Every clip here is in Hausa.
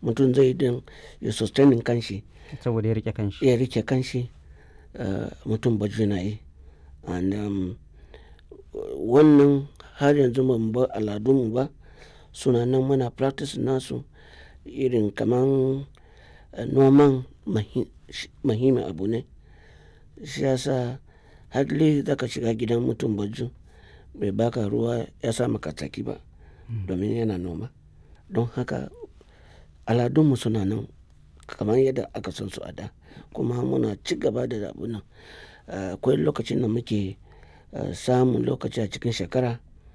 mutum zai din ya sustaining kanshi saboda ya rike kanshi ya rike kanshi uh, mutum baju na yi and um, wannan har yanzu ba mu bar aladunmu ba suna nan muna practice nasu irin kaman uh, noman muhimmin abu ne shi yasa hadli za ka shiga gidan mutum baju bai baka ruwa ya sa maka tsaki ba domin yana noma don haka aladunmu suna nan kamar yadda aka san su a da kuma muna ci gaba da abu nan akwai lokacin da muke samun lokaci a cikin shekara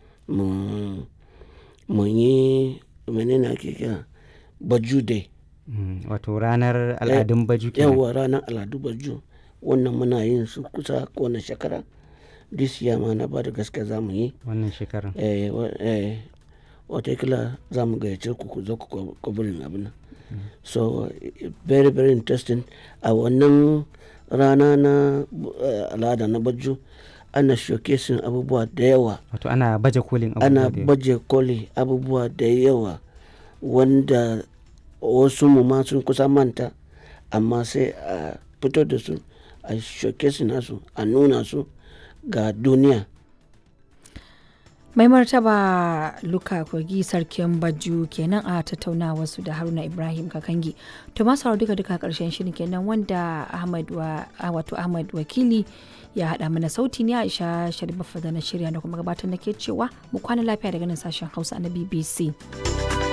mu yi menene ake kira baju day wato ranar al'adun baju kenan yawa ranar al'adu baju wannan muna yin su kusa kowane shekara this year ma na ba da gaske za mu yi wannan shekarar eh, eh, watakila za mu gayyace ku ku zo ku kwabirin abin nan so very very interesting a wannan rana na uh, al'ada na baju ana showcasing abubuwa da yawa wato ana baje kolin abubuwa ana da yawa. baje koli abubuwa da yawa wanda wasu mu ma sun kusa manta amma sai a fito da su a showcase nasu a nuna su ga duniya mai martaba luka kogi sarkin baju kenan a tattaunawa su da haruna ibrahim kakangi to masu duka duka karshen shirin kenan wanda ahmad wa wato ahmad wakili ya haɗa mana sauti ne aisha sharif da na shirya da kuma gabatar nake cewa mu kwana lafiya daga nan sashen hausa na bbc